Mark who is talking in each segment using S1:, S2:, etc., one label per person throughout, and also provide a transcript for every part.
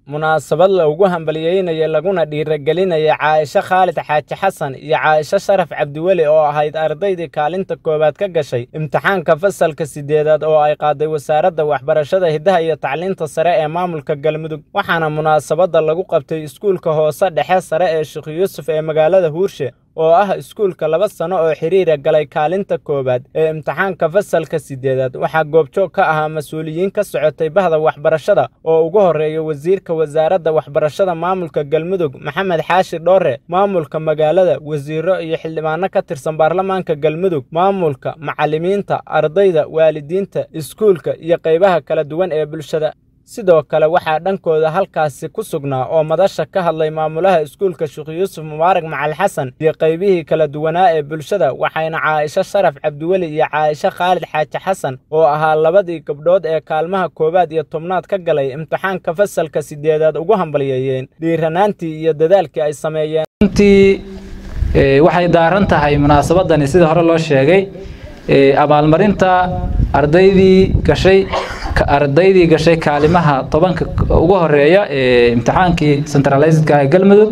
S1: munaasabad loogu hambalyeynaya laguna dhiiragelinaya caaisho khaalid xaaji xasan iyo caaisho sharaf cabdiweli oo ahayd ardaydii kaalinta koowaad ka gashay imtixaanka fasalka sideedaad oo ay qaaday wasaaradda waxbarashada hiddaha iyo tacliinta sare ee maamulka galmudug waxaana munaasabadda lagu qabtay iskuulka hoose dhexe sare ee sheekh yuusuf ee magaalada huurshe oo ah iskuulka laba sano oo xiriira galay kaalinta koowaad ee imtixaanka fasalka sideedaad waxaa goobjoog ka ahaa mas-uuliyiin ka socotay bahda waxbarashada oo ugu horreeya wasiirka wasaaradda waxbarashada maamulka galmudug maxamed xaashi dhoore maamulka magaalada wasiiro iyo xildhibaano ka tirsan baarlamaanka galmudug maamulka macallimiinta ardayda waalidiinta iskuulka iyo qaybaha kala duwan ee bulshada sidoo kale waxaa dhankooda halkaasi ku sugnaa oo madasha ka hadlay maamulaha iskuulka sheekh yuusuf mubaarak macal xasan iyo qaybihii kala duwanaa ee bulshada waxayna caaisho sharaf cabdiweli iyo caaisho khaalid xaaji xasan oo ahaa labadii gabdhood ee kaalmaha koowaad iyo tobnaad ka galay imtixaanka fasalka sideedaad ugu hambalyeeyeen dhiiranaantii iyo dadaalkii ay sameeyeen
S2: runtii waxay daaran tahay munaasabadani sida hore loo sheegay abaalmarinta ardaydii gashay ardaydii gashay kaalimaha tobanka ugu horeeya ee imtixaankii centralizedka ee galmudug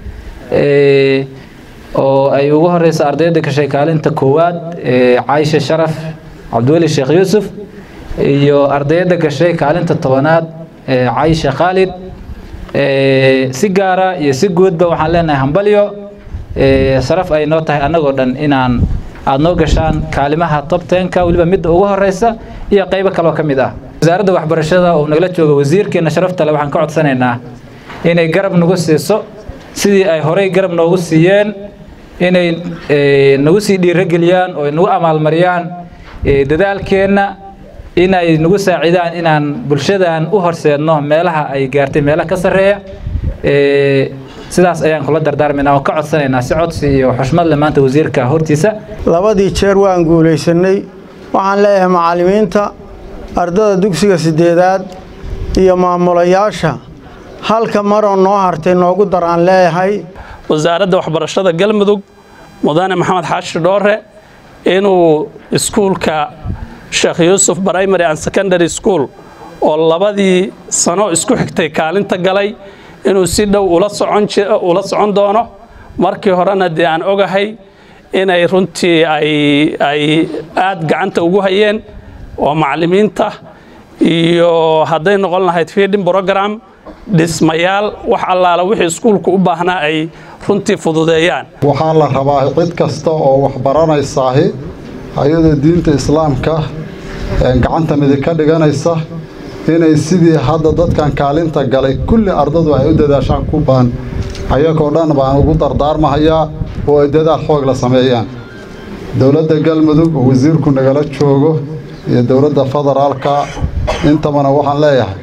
S2: oo ay ugu horeysa ardayda gashay kaalinta koowaad ee caisha sharaf cabdiweli sheekh yuusuf iyo ardayda gashay kaalinta tobanaad ee caisha khaalid si gaara iyo si guudba waxaan leenahay hambalyo sharaf ay noo tahay annagoo dhan inaan aada noo gashaan kaalimaha top tenka weliba midda ugu horeysa iyo qaybo kaloo ka mid ah wasaaradda waxbarashada oo nagala jooga wasiirkeena sharafta le waxaan ka codsanaynaa inay garab nagu siiso sidii ay horey garab noogu siiyeen inay nagu sii dhiirogeliyaan oo nagu amaalmariyaan dadaalkeenna inay nagu saacidaan inaan bulshadan u horseedno meelaha ay gaartay meelaha ka sarreeya sidaas ayaan kula dardaarmaynaa oo ka codsanaynaa si codsi iyo xushmad leh maanta wasiirka hortiisa
S3: labadii jeer waan guulaysanay waxaan leeyahay macallimiinta ardada dugsiga sideedaad iyo maamulayaasha halka maroo noo hartay noogu daraan leeyahay
S4: wasaaradda waxbarashada galmudug mudane maxamed xaashi dhoore inuu iskuulka sheekh yuusuf primary and secondary school oo labadii sano isku xigtay kaalinta galay inuu si dhow ula socon doono markii horena dee aan ogahay inay runtii ay aad gacanta ugu hayeen oo macallimiinta iyo hadday noqon lahayd feeding program dhismayaal wax allaala wixii iskuulku u baahnaa ay runtii fududeeyaan
S5: waxaa la rabaa cid kasta oo wax baranaysaahi ayadoo diinta islaamka gacanta midig ka dhiganaysa inay sidii hadda dadkan kaalinta galay kulli ardadu ay u dadaashaan ku baan ayagoo dhan baan ugu dardaarmahayaa oo ay dadaal xoog la sameeyaan dowladda galmudug oo wasiirku nagala joogo iyo dowladda federaalka intabana waxaan leeyahay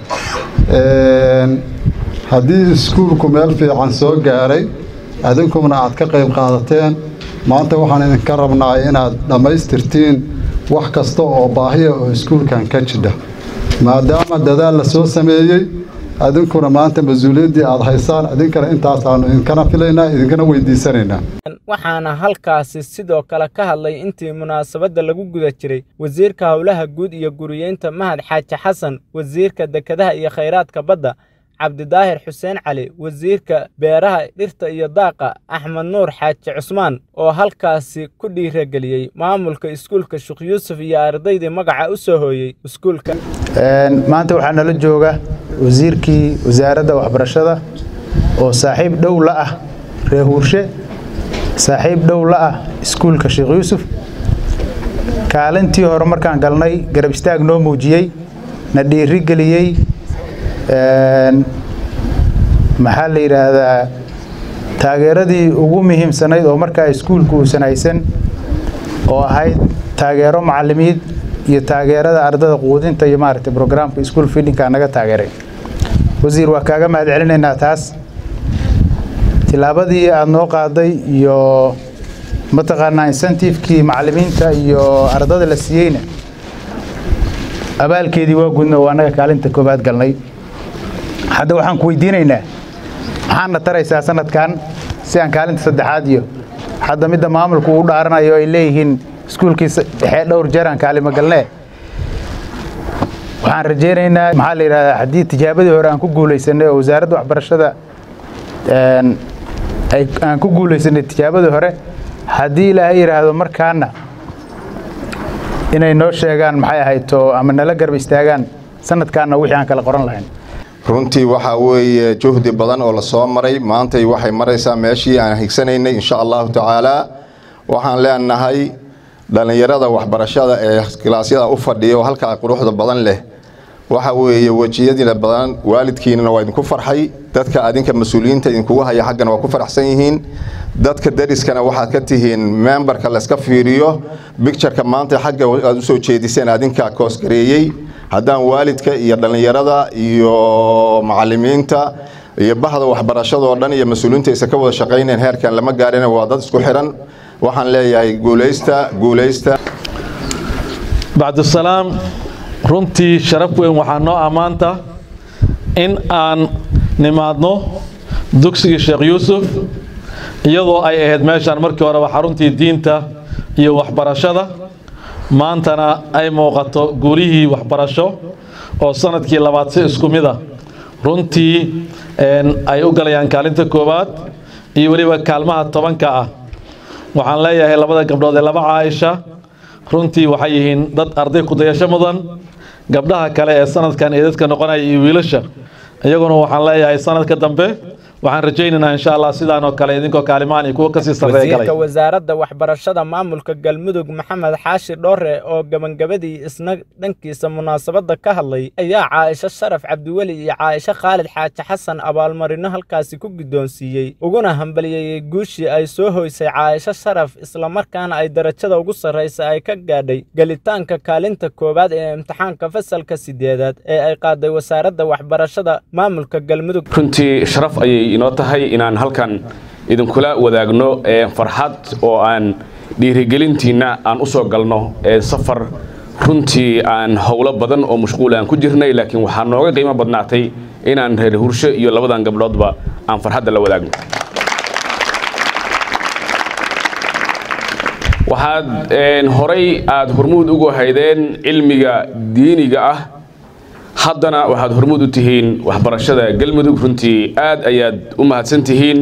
S5: haddii iskuulku meel fiican soo gaaray adinkuna aad ka qayb qaadateen maanta waxaan idinka rabnaa inaad dhammaystirtiin wax kasta oo baahiya oo iskuulkan ka jidha maadaama dadaal la soo sameeyey adinkuna maanta mas-uuliyaddii aad haysaan idinkana intaasaanu idinkana filaynaa idinkana weydiisanaynaa
S1: waxaana halkaasi sidoo kale ka hadlay intii munaasabadda lagu guda jiray wasiirka howlaha guud iyo guriyeynta mahad xaaji xasan wasiirka dekedaha iyo khayraadka badda cabdidaahir xuseen cali wasiirka beeraha dhirta iyo daaqa axmed nuur xaaji cusmaan oo halkaasi ku dhiirageliyey maamulka iskuulka sheekh yuusuf iyo ardaydii magaca u soo hooyey iskuulka
S6: maanta waxaa nala jooga wasiirkii wasaaradda waxbarashada oo saaxiib dhow la ah reer huurshe saaxiib dhow la ah iskuulka sheekh yuusuf kaalintii hore markaan galnay garab istaag noo muujiyey na dhiirigeliyey maxaa la yidhaahdaa taageeradii ugu muhiimsanayd oo markaa iskuulku uusan haysan oo ahayd taageero macallimiid iyo taageerada ardada quudinta iyo maaragtay brograamka iskuul fidinka naga taageeray wasiir waa kaaga mahad celinaynaa taas tilaabadii aada noo qaaday iyo mataqaanaa incentivekii macallimiinta iyo ardada la siiyeyna abaalkeedii waa gudna oo annaga kaalinta koobaad galnay hadda waxaan ku weydiinaynaa maxaadna taraysaa sanadkan si aan kaalinta saddexaad iyo hadda midda maamulku u dhaaranayo ay leeyihiin iskuulkii dhexe dhowr jeer aan kaalimo galnee waxaan rajaynaynaa maxaa la yidhahdaa haddii tijaabadii hore aan ku guulaysanay oo wasaaradda waxbarashada aan ku guulaysanay tijaabadii hore haddii ilaahay yidhaahdo markaana inay noo sheegaan maxay ahayto ama nala garba istaagaan sanadkaana wixii aan kala qoran lahayn
S7: runtii waxaa weeye juhdi badan oo la soo maray maantay waxay maraysaa meeshii aan higsanaynay insha allahu tacaalaa waxaan leenahay dhallinyarada waxbarashada ee kilaasyada u fadhiya oo halkaa quruxda badan leh waxa weeye wejiyadiina badan waalidkiinana waa idinku farxay dadka adinka mas-uuliyiinta idinkugu haya xaggana waa ku faraxsan yihiin dadka dariskana waxaad ka tihiin memberka layska fiiriyo bictureka maanta xagga aad usoo jeediseen adinka koosgareeyey haddaan waalidka iyo dhallinyarada iyo macalimiinta iyo bahda waxbarashadoo dhan iyo mas-uuliyiinta aysan ka wada shaqaynayn heerkan lama gaarina waa dad isku xiran waxaan leeyahay guulaysta guulaysta
S8: bacdusalaam runtii sharaf weyn waxaa noo ammaanta in aan nimaadno dugsigii sheekh yuusuf iyadoo ay ahayd meeshaan markii horeba xaruntii diinta iyo waxbarashada maantana ay muuqato guulihii waxbarasho oo sanadkii labaad si isku mid a runtii ay u galayaan kaalinta koowaad iyo weliba kaalmaha tobanka ah waxaan leeyahay labada gabdhood ee laba caaisha runtii waxay yihiin dad arday kudayasho mudan gabdhaha kale ee sanadkan ee dadka noqonaya iyo wiilasha iyaguna waxaan leeyahay sanadka dambe waxaan rajaynaynaa insha allah sidaan oo kale idinkoo kaalimaan iyo kuwa kasii sarreeya galay
S1: wasiirka wasaaradda waxbarashada maamulka galmudug maxamed xaashi dhoore oo gabangabadii isna dhankiisa munaasabadda ka hadlay ayaa caaisho sharaf cabdiweli iyo caaisho khaalid xaaji xasan abaalmarino halkaasi ku guddoonsiiyey uguna hambaliyeeyey guushii ay soo hoysay caaisho sharaf islamarkaana ay darajada ugu sarraysa ay ka gaadhay gelitaanka kaalinta koowaad ee imtixaanka fasalka sideedaad ee ay qaaday wasaaradda waxbarashada maamulka galmudug
S9: runtii sharaf ayay inoo tahay inaan halkan idinkula wadaagno farxad oo aan dhiirigelintiinna aan u soo galno safar runtii aan howlo badan oo mashquul aan ku jirnay laakiin waxaa nooga qiimo badnaatay inaan reer hursho iyo labadan gabdhoodba aan farxadda la wadaagno waxaad horay aad hormuud ugu haydeen cilmiga diiniga ah haddana waxaad hormuud u tihiin waxbarashada galmudug runtii aad ayaad u mahadsan tihiin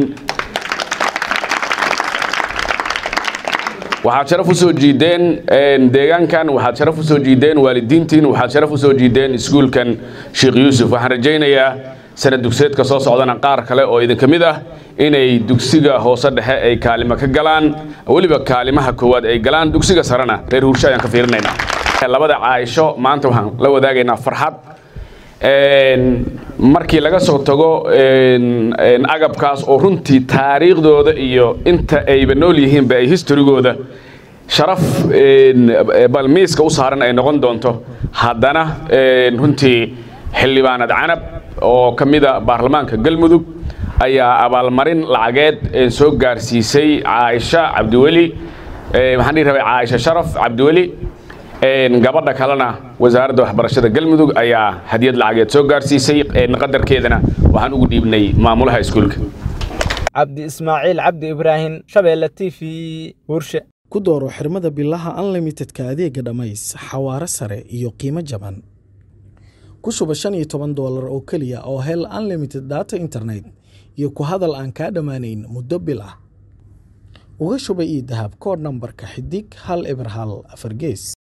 S9: waxaad sharaf u soo jiideen deegaankan waxaad sharaf u soo jiideen waalidiintiin waxaad sharaf u soo jiideen iskuulkan sheekh yuusuf waxaan rajaynayaa sanad dugsiyeedka soo socdana qaar kale oo idinka mid ah inay dugsiga hoose dhexe ay kaalimo ka galaan weliba kaalimaha koowaad ay galaan dugsiga sarena reer hursho ayaan ka fiirinaynaa labada caaisho maanta waxaan la wadaagaynaa farxad markii laga soo tago agabkaas oo runtii taariikhdooda iyo inta ayba nool yihiinba ay historygooda sharaf balmiiska u saaran ay noqon doonto haddana runtii xildhibaanad canab oo ka mida baarlamaanka galmudug ayaa abaalmarin lacageed soo gaarsiisay caaisha cabdiweli waxaan dhihi rabay caaisha sharaf cabdiweli gabadha kalena wasaaradda waxbarashada galmudug ayaa hadiyad lacageed soo gaarsiisay qadarkeedana waxaan ugu dhiibnay maamulaha iskuulka
S1: cabdi ismaaciil cabdi ibraahim shabeelle t v hurshe
S10: ku dooro xirmada bilaha unlimitedka adeega dhammays xawaare sare iyo qiimo jaban ku shuba shan iyo toban doolar oo keliya oo hel unlimited data internet iyo ku hadal aan kaa dhammaanayn muddo bil ah uga shuba ii dahab koodh nambarka xidig hal eber hal afar gees